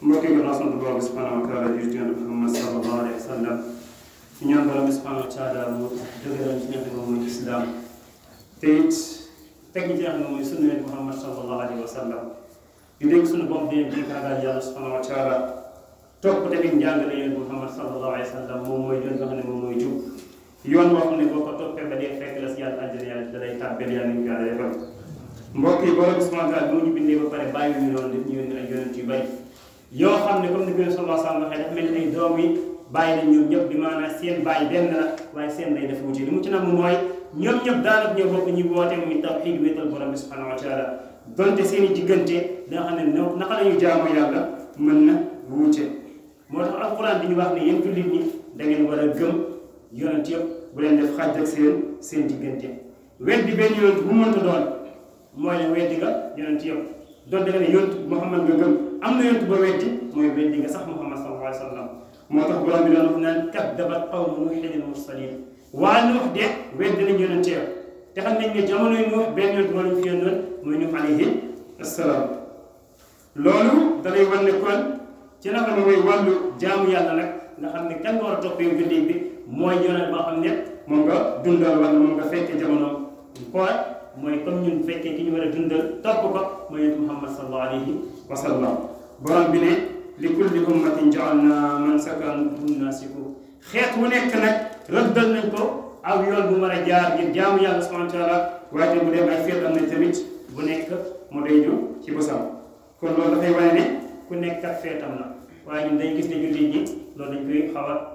mbokk yi naa sant borom bi subhanahu wa taala jur ci yonent Muhammad sallallahu alayhi wa sallam ci ñaan borom bi subhanahu wa taala mu dëgëral ci ñax moom mooy islam te it teg ci ñax mooy sunna yonent Muhammad sallallahu alayhi wa sallam di dégg suñu bopp di di ragal yàlla subhanahu wa taala topp tamit njàngale yonent Muhammad sallallahu alayhi wa sallam moom mooy yoon nga xam ne moom mooy jub yoon boo xam ne boo ko toppee ba dee fekk la si yàlla àjjana yàlla da lay tàbbeel yàlla ñu yàlla defal mbokk yi borom bi subhanahu wa taala bi mu ñu bindee ba pare bàyyi ñu noonu def ñu yónni ay yonent yu bari yoo xam ne comme ni ko sallallahu alayhi wa sallam waxee dafa mel ni ay doom yi bàyyi nañ ñoom ñëpp di maanaam seen bàyyi benn la waaye seen day def wuute li mu ci nam mooy ñoom ñëpp daanaka ñoo bokk ñu woote muy tawxiid wéetal borom bi subhanahu wa taala donte seen i diggante da nga xam ne no naka la ñu jaamu yàlla mën na wuute moo tax alquran di ñu wax ne yéen jullit ñi da ngeen war a gëm yonent yëpp bu leen def xaj ak seen seen diggante weddi benn yonent bu mënta doon mooy ne weddi nga yonent yëpp doon da nga ne yonent Muhammad nga gëm am na yonent ba weddi mooy weddi nga sax Muhammad sallallahu alayhi wa sallam moo tax borom bi doon wax naan kaddabat qawmu nuuhin al-mursaliin waa Nuux de weddi nañ yonent yëpp te xam nañ ne jamono yi Nuux benn yonent moo lañ fi yónnoon mooy Nuux alayhi assalaam loolu da lay wan ne kon ci la xam ne mooy wàllu jaamu yàlla nag nga xam ne kan nga war a topp yow jullit bi mooy yonent boo xam ne moom nga dundal wala moom nga fekkee jamono koor mooy comme ñun fekkee ki ñu war a dundal topp ko mooy yonent Muhammad sallallahu alayhi wa sallam borom bi ne li kulli ummatin ja'alna mansakan hum naasiku xeet wu nekk nag rëddal nañ ko aw yoon bu mën a jaar ngir jaamu yàlla subhanahu wa taala waaye bu dem ay feet am na tamit bu nekk mu day ñu ci bosam kon loolu dafay wane ne ku nekk kat feetam la waaye ñun dañ gis ne jullit ñi loolu dañ koy xaw a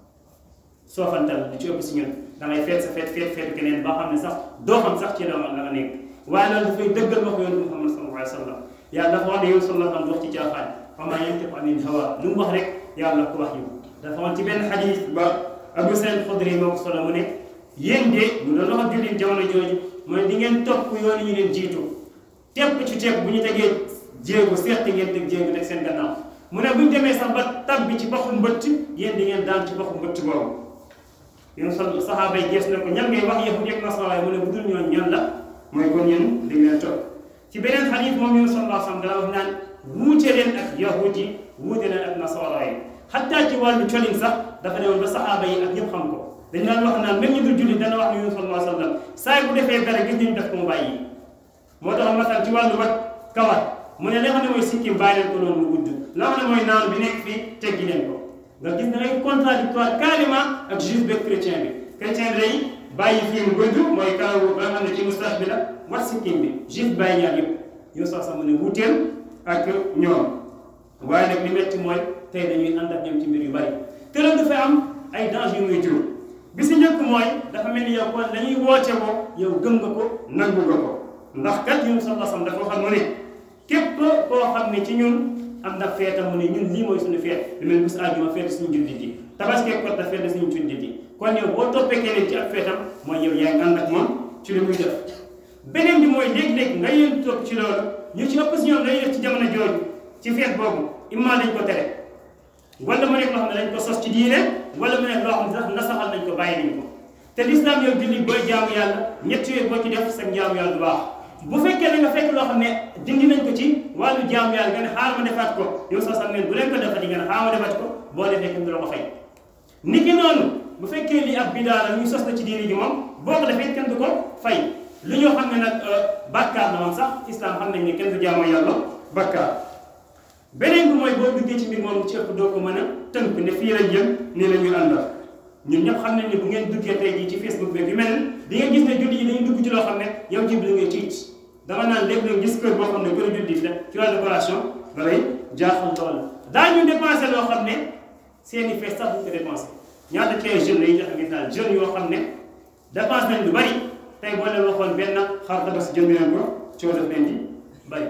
soofantal di ci ëpp si ñun da ngay feet sa feet feet feet keneen ba xam ne sax doo xam sax ci la la nga nekk waaye loolu dafay dëggal wax yoon Muhammad sallallahu alayhi wa sallam yàlla dafa wax ne yow sallallahu alayhi wa sallam wax ci caaxaan wa maa yantiqu anil hawa lu mu wax rek yàlla ko wax yu dafa wax ci benn xadis ba Abu Saïd Xudri moo ko solo mu ne yéen de ñu doon wax jullit jamono jooju mooy di ngeen topp yoon yi ñu leen jiitu tepp ci tepp bu ñu tegee jéego seet ngeen teg jéego teg seen gannaaw mu ne bu ñu demee sax ba tab bi ci baxu mbëtt yéen di ngeen daan ci baxu mbëtt boobu yéen sa saxaaba yi gees na ko ñan ngay wax yahud yeeg nasara mu ne bu dul ñoon ñan la mooy kon yéen di ngeen topp ci beneen xadiis moom yéen sallallahu alayhi wa sallam dana wax naan wuute leen ak yahud yi wuute leen ak nasara yi xataa ci wàllu colin sax dafa demoon ba saxaaba yi ak ñëpp xam ko dañu daan wax naan même ñu dul jullit dana wax ne yéen sallallahu alayhi wa sallam saa bu defee dara gis nañu def ko mu bàyyi moo tax masal ci wàllu wat kawar mu ne li nga xam ne mooy sikkim bàyyi leen ko noonu mu gudd la nga xam ne mooy naan bi nekk fii teggi leen ko nga gis da ngay contradictoire carrément ak juif beeg chrétien bi chrétien bi day bàyyi fii mu gudd mooy karaw ba nga xam ne ci moustache bi la wat sikkim bi juif bàyyi ñaar yëpp yow sax sax mu ne wuuteel ak ñoom waaye nag li metti mooy tey dañuy ànd ak ñoom ci mbir yu bari te loolu dafay am ay danger yu muy jur bi si njëkk mooy dafa mel ni yow kon dañuy woote ko yow gëm nga ko nangu nga ko ndax kat ñun sallallahu alayhi wasallam dafa xam mu ne képp koo xam ne ci ñun am na feetam mu ne ñun lii mooy suñu feet lu mel bis àjjuma feet suñu jullit yi tabaski ko ta feet suñu jullit yi kon yow boo toppee keneen ci ak feetam mooy yow yaa ngi ànd ak moom ci li muy def beneen bi mooy léeg-léeg nga yéen topp ci loolu ñu ci ëpp si ñoom dañuy def ci jamono jooju ci feet boobu imma dañ ko tere wala mu nekk loo xam ne dañ ko sos ci diine wala mu nekk loo xam ne sax nasaxal nañ ko bàyyi nañ ko te lislaam yow jullit booy jaamu yàlla ñett yooyu boo ci def sa jaamu yàlla du baax bu fekkee da nga fekk loo xam ne dindi nañ ko ci wàllu jaamu yàlla nga ne xaaral ma defaat ko yow sax sax ngeen bu leen ko defati nga ne xaaral ma defaat ko boo defee kenn du la ko fay nit ki noonu bu fekkee li ab bidaa la ñu sos na ci diine ji moom boo ko defee kenn du ko fay lu ñoo xam ne nag bàkkaar la moom sax islam xam nañ ne kenn du jaamu yàlla bàkkaar beneen bi mooy boo duggee ci mbir moom ci ëpp doo ko mën a tënk ne fii lañ jëm nii la ñuy àndal ñun ñëpp xam nañ ne bu ngeen duggee tey jii ci facebook bi yu mel di nga gis ne julli yi dañuy dugg ci loo xam ne yow ci bi ngay tiit dama naan léegi nag gis kër boo xam ne kër jullit la ci wàllu décoration da lay jaaxal lool daañu dépensé loo xam ne seen i fees sax duñ ko dépensé ñaata ci ay jeunes yi joxe gis naa jeunes yoo xam ne dépense nañ lu bari tey boo leen waxoon benn xar daba si jënd leen ko coow daf leen di bari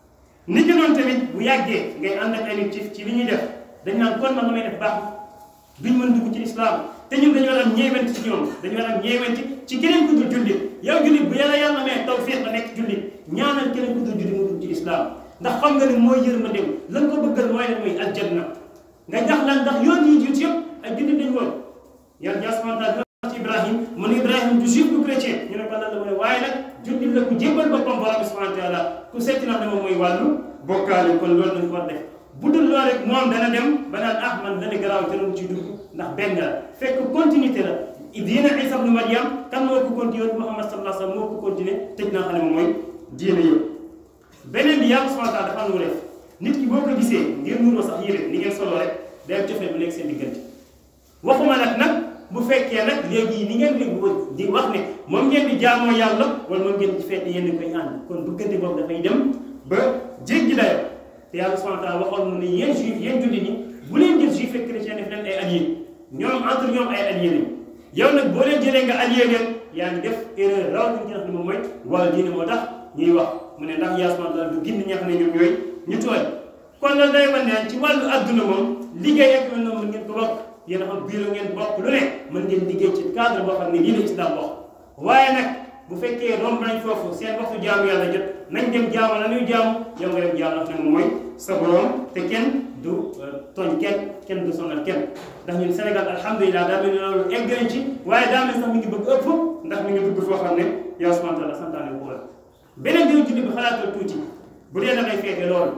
nit ki noonu tamit bu yàggee ngay ànd ak ay nit ci ci li ñuy def dañ naan kon man la may def baax duñ mën dugg ci islam te ñun dañu war a am ñeewenti ci ñoom dañu war a am ñeewenti ci keneen ku dul jullit yow jullit bu yàlla yàlla may taw feex nga nekk jullit ñaanal keneen ku dul jullit mu dugg ci islam ndax xam nga ni mooy yërmande lan ko bëggal mooy lan mooy aljanna nga jax lan ndax yoon yi jiitu yëpp ay jullit dañu woon yàlla ñaa subhanahu ci Ibrahim mu ne Ibrahim du juif du chrétien ñu ne ko lan la mu ne waaye nag jullit la ku jébbal boppam borom bi subhanahu wa taala ku seeti na ne moom mooy wàllu bokkaale kon loolu lañ ko war def bu dul loolu rek moom dana dem ba naan ah man dana garaaw te ci dugg ndax benn la fekk continuité la diine Isa ibnu Maryam kan moo ko continué Muhammad sallallahu alayhi wa sallam moo ko continué tëj naa xam ne moom mooy diine yëpp beneen bi yàlla subhanahu wa taala dafa am lu def nit ki boo ko gisee ngir nuroo sax yére ni ngeen solo rek day am cofeel bu nekk seen diggante waxuma nag nag bu fekkee nag léegi ni ngeen di di wax ne moom ngeen di jaamoo yàlla wala moom ngeen di feete yéen koy ànd kon bëggante boobu dafay dem ba jéggi dayo te yàlla subhanahu wa taala waxoon na ne yéen juif yéen jullit ñi bu leen jël juif ak chrétien def leen ay alliés ñoom entre ñoom ay alliés lañu yow nag boo leen jëlee nga allié leen yaa ngi def erreur rawatina ci nga xam ne moom mooy wala diine moo tax ñuy wax mu ne ndax yaa subhanahu wa taala du gindi ñi nga xam ne ñoom ñooy ñu tooñ kon loolu day wane ne ci wàllu adduna moom liggéey ak mel noonu mën ngeen ko bokk yéen a xam bureau ngeen bokk lu ne mën ngeen liggéey ci cadre boo xam ne lii la islam wax waaye nag bu fekkee romb nañ foofu seen waxtu jaamu yàlla jot nañ dem jaamu la ñuy jaamu yow nga dem jaamu wax ne moom mooy sa borom te kenn du tooñ kenn kenn du sonal kenn ndax ñun Sénégal alhamdulilah daa mel ni loolu egg nañ ci waaye daa mel sax mi ngi bëgg ëpp ndax mi ngi bëgg foo xam ne yow subhanahu wa taala santaane ko la beneen bi julli bi xalaatal tuuti bu dee da ngay feete loolu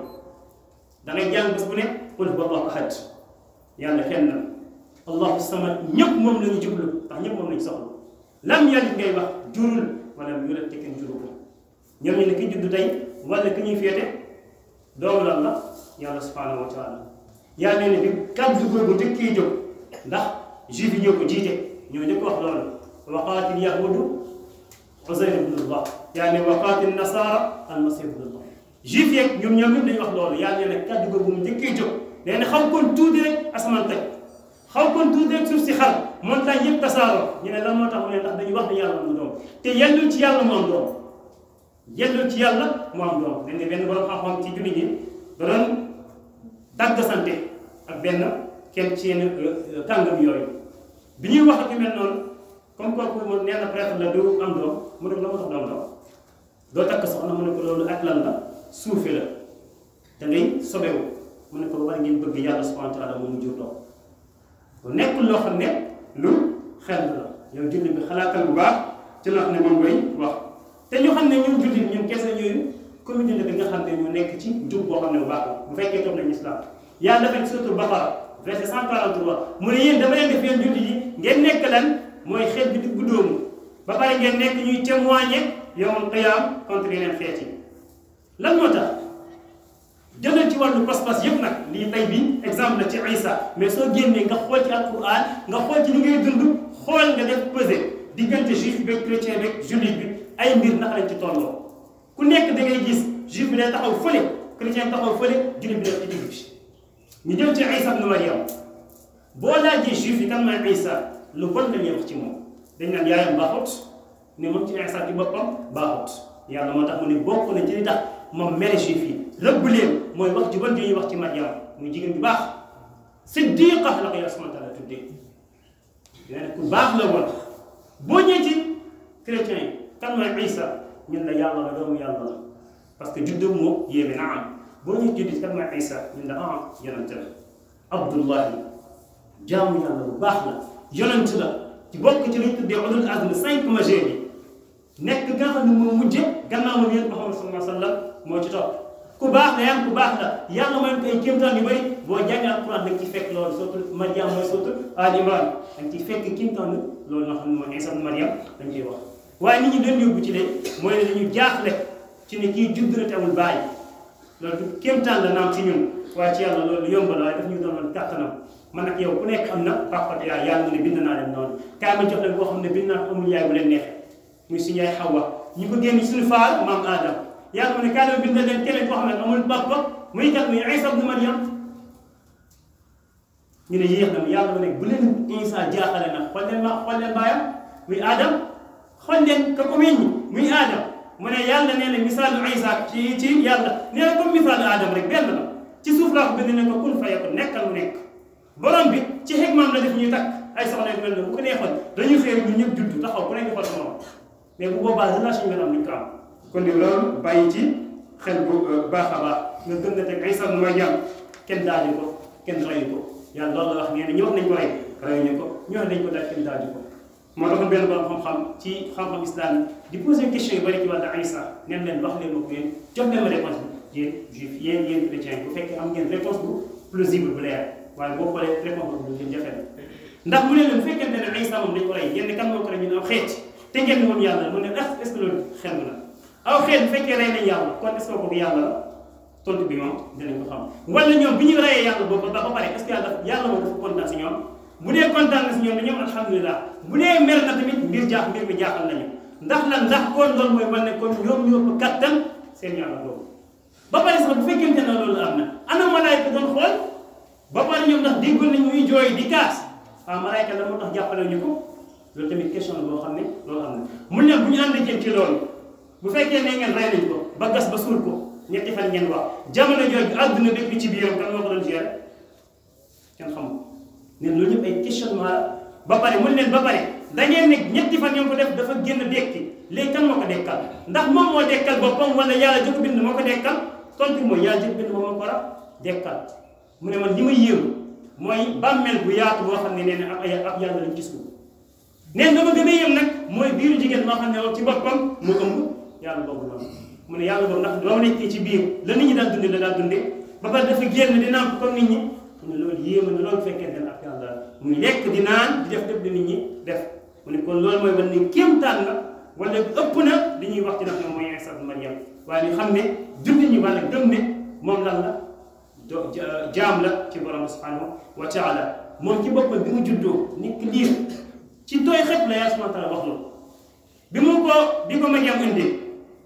da ngay jàng bés bu ne qul huwa allahu ahad yàlla kenn na allahu samad ñëpp moom la ñu jublu ndax ñëpp moom lañu soxla lam yalid ngay wax jurul wala mu yulad te kenn juru ko ñoom ñu ne ki judd tey wala ki ñuy féete doomu lan la yàlla subhanahu wa taala yàlla ne bi kàddu googu njëkkee jóg ndax juif yi ñoo ko jiite ñoo njëkk wax loolu waqaatil yahudu Uzayr ibnullah yaa ne waqaatil nasara almasih ibnullah juif yeeg ñoom ñoom ñëpp dañuy wax loolu yàlla ne kàddu googu mu njëkkee jóg nee na xaw kon tuuti rek asamaan tey xaw kon tuuti rek suuf si xar montagne yëpp tasaaroo ñu ne lan moo tax mu ne ndax dañuy wax ne yàlla mu doom te yellul ci yàlla mu am doom yellul ci yàlla mu am doom dañ ne benn borom xam-xam ci jullit ñi da doon dagg sante ak benn kenn ci yenn kàngam yooyu bi ñuy wax ak yu mel noonu comme kooku mu nee na prêtre la du am doom mu ne ko la ma tax doom doom doo takk soxna mu ne ko loolu ak lan la suufe la da ngay sobewu mu ne ko war ngeen bëgg yàlla subhanahu wa taala moom mu jur doom bu nekkul loo xam ne lu xel la yow jullit bi xalaatal bu baax ci loo xam ne moom ngay wax te ñu xam ne ñun jullit ñun kese yooyu communauté bi nga xam ne ñu nekk ci njub boo xam ne bu baax la bu fekkee toog nañu islam yàlla dafa suratul Baqara verset 143 mu ne yéen dama leen def yéen jullit yi ngeen nekk lan mooy xeet bi diggu dóomu ba pare ngeen nekk ñuy témoigner yawmal qiyaam contre yeneen xeet yi lan moo tax jëlal ci wàllu pas-pas yëpp nag lii tey bi exemple la ci Isa mais soo génnee nga xool ci alquran nga xool ci li ngay dund xool nga def pesé diggante juif bi ak chrétien bi ak jullit bi ay mbir naka lañ ci tolloo ku nekk da ngay gis juif bi day taxaw fële chrétien taxaw fële jullit bi def ci digg bi ñu jëm ci Isa ibn Maryam boo laajee juif yi kan mooy Isa lu bon la ñuy wax ci moom dañ naan yaayam baaxut ne moom ci Isa ci boppam baaxut yàlla moo tax mu ne bokk na ci li tax moom mere juif yi rëbb leen mooy wax ju bon di ñuy wax ci Maryam muy jigéen bu baax siddiqa la ko yàlla subhanahu wa taala tuddee nee na ku baax la woon boo ñëwee ci chrétien yi kan mooy Isa ñun la yàlla la doomu yàlla la parce que juddam moo yéeme na am boo ñëwee juddit kan mooy Isa ñun la ah yonent la Abdullahi jaamu yàlla bu baax la yonent la ci bokk ci li ñu tuddee ulul azmi cinq majeurs yi nekk nga xam ne moo mujje gannaaw moom yéen Muhammad sallallahu alayhi wa sallam moo ci topp ku baax la yàlla ku baax la yàlla mooy koy kéemtaan yu bëri boo jàngee alquran da nga ci fekk loolu surtout Maryam mooy surtout Al Imran da nga ciy fekk kéemtaan loolu nga xam ne mooy Isa Maryam dañ koy wax waaye nit ñi leen yóbbu ci de mooy ne dañu jaaxle ci ne kii judd na te amul bàyyi loolu du kéemtaan la naam ci ñun waaye ci yàlla loolu yomb la waaye daf ñu doon kàttanam man nag yow ku nekk am na papa yaay yàlla mu ne bind naa leen noonu kaay ma jox leen koo xam ne bind naa amul yaay bu leen neexee muy suñu yaay Xawa ñu ko génn suñu faar maam Adam yàlla mu ne kaay ma bind leen keneen koo xam ne amul papa muy kat muy Isa ibn Maryam ñu ne yéex na yàlla mu ne bu leen Isa jaaxale nag xool leen ma xool leen baayam muy Adam xool leen ka ko meññ muy Adam mu ne yàlla nee na misaalu Isa ci ci yàlla nee na comme misaalu Adam rek benn la ci suuf laa ko bind ne ko kun fayakun nekkal mu nekk borom bi ci xikmaam la def ñuy takk ay soxna yu mel ne bu ko neexoon dañuy xëy ñu ñëpp judd taxaw ku nekk xool sa morom mais bu boobaa relation yi nga am duñ ko am kon di loolu bàyyi ci xel bu baax a baax nga gën a teg Isa ibn Maryam kenn daaju ko kenn rayu ko yàlla loolu la wax nee na ñu wax nañ ko rey rayuñu ko ñu wax nañ ko daaj kenn daaju ko moo taxoon benn borom xam-xam ci xam-xam islam di poser question yu bëri ci wàllu Isa neen leen wax leen ma ko yéen jox leen ma réponse bi yéen juif yéen yéen chrétien bu fekkee am ngeen réponse bu plausible bu leer waaye boo xoolee réponse boobu ngeen jafe na ndax mu ne leen bu fekkente ne Isa moom dañ ko rey yéen kan moo ko rey ñu ne aw xeet te ngeen woon yàlla mu ne est ce que loolu xel na aw xeet bu fekkee rey nañ yàlla kon est ce que kooku yàlla la tontu bi moom dinañ ko xam wala ñoom bi ñu reyee yàlla boobu ba ba pare est ce que yàlla yàlla moom dafa kontaan si ñoom bu dee kontaan na si ñoom dañoo alhamdulilah bu dee mer na tamit mbir jaax mbir mi jaaxal nañu ndax lan ndax kon loolu mooy wane kon ñoom ñoo ko kattan seen yàlla boobu ba pare sax bu fekkente ne loolu am na ana malaayka doon xool ba pare ñoom ndax déggoon nañ muy jooy di kaas waaw malaayka la moo tax jàppale ñu ko loolu tamit question la boo xam ne loolu am na mun ne bu ñu ànd jëm ci loolu bu fekkee ne ngeen rey nañ ko ba gas ba suul ko ñetti fan ngeen wax jamono jooju àdduna bépp ci biiram kan moo ko doon gérer kenn xamul ne loolu ñëpp ay questionnement la ba pare mun leen ba pare da ngeen ne ñetti fan ngeen ko def dafa génn dekki léegi kan moo ko dekkal ndax moom moo dekkal boppam wala yàlla jëkk bind moo ko dekkal tontu mooy yàlla jëkk bind moom moo ko war a dekkal mu ne man li ma yéem mooy bàmmeel bu yaatu boo xam ne nee na ab ay ab yàlla lañ gis ko neen dama gën a yéem nag mooy biiru jigéen moo xam ne moom ci boppam mu ëmb yàlla boobu noonu mu ne yàlla boobu ndax doo nekkee ci biir la nit ñi daan dundee la daan dundee ba pare dafa génn di naan comme nit ñi mu ne loolu yéema na loolu fekkente ne ak yàlla muy lekk di naan di def def di nit ñi def mu ne kon loolu mooy wan ne kéemtaan la wala ëpp na li ñuy wax ci nag moom mooy Isa Maryam waaye ñu xam ne jullit ñi wala gëm ne moom lan la do jaam la ci borom subhanahu wa taala moom ci boppam bi mu juddoo nekk liir ci tooy xet la yàlla subhanahu wa taala wax loolu bi mu ko bi ko Maryam indee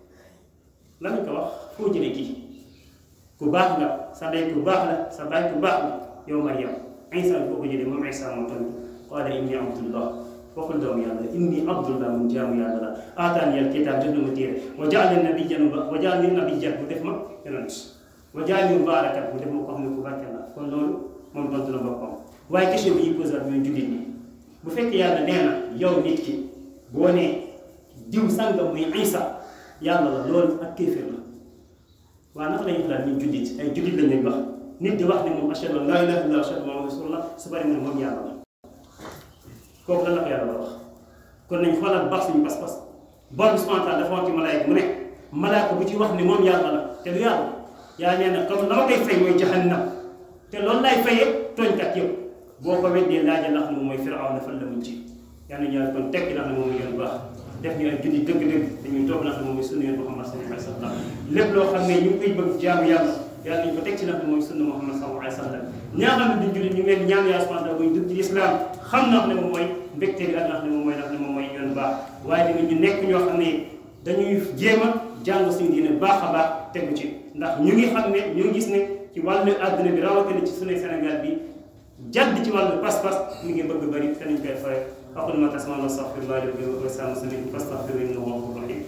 lan ko wax foo jëlee kii ku baax nga sa ndey ku baax la sa baay ku baax la yow Maryam Isa foo ko jëlee moom Isa moo tamit qaala inni abdullah waxul doomu yàlla inni abdullah mun jaamu yàlla la aataani al kitaab jox na ma téere wa jaalani nabiyyan wa jaalani nabiyyan bu def ma yonent wa jaalani mubaarakan bu def ma ko xam ne ku barke la kon loolu moom tontu na boppam waaye question bi ñuy posé ak ñooy jullit ñi bu fekkee yàlla nee na yow nit ki boo nee diw sangam muy Isa yàlla la loolu ak kéeféer la waaw naka la ñuy xalaat ñun jullit ay jullit lañ leen wax nit di wax ne moom ashhadu an laa ilaaha illallaah ashhadu anna muhammadan rasuulullaah su bari mu ne moom yàlla la kooku lan la ko yàlla la wax kon nañ xoolaat baax suñu pas-pas borom subhaanahu wa taala dafa wax ci malaayka mu ne malaayka bu ci wax ne moom yàlla la te du yàlla yaa nee na comme la ma koy fay mooy jahannam te loolu laay fayee tooñkat yëpp boo ko weddee laaja ndax ne moom mooy Firawna fan la mucc yal na yàlla kon tekki ndax ne moom mooy yoon baax def ñu ay julli dëgg-dëgg dañuy toog ndax ne moom mooy sunna yoon Muhammad sallallahu alayhi wa sallam lépp loo xam ne ñu ngi koy bëgg jaamu yàlla yàlla nañu ko teg ci ndax ne mooy sunna Muhammad sallallahu alayhi wa sallam ñaa xam ne duñ julli ñu ngi leen ñaan yàlla subhanahu wa taala buñ dugg ci islam xam ndax ne moom mooy mbégte bi ak ndax ne moom mooy ndax ne moom mooy yoon baax waaye tamit ñu nekk ñoo xam ne dañuy jéem a jàng suñu diine baax a baax tegu ci ndax ñu ngi xam ne ñu ngi gis ne ci wàllu àdduna bi rawatina ci suñu Sénégal bi jadd ci wàllu pas-pas mi ngi bëgg bëri te nañ koy fay aqulu ma tasmauna astaghfirullah li wa lakum wa li saa'iril muslimin fastaghfiruhu innahu huwal ghafurur rahim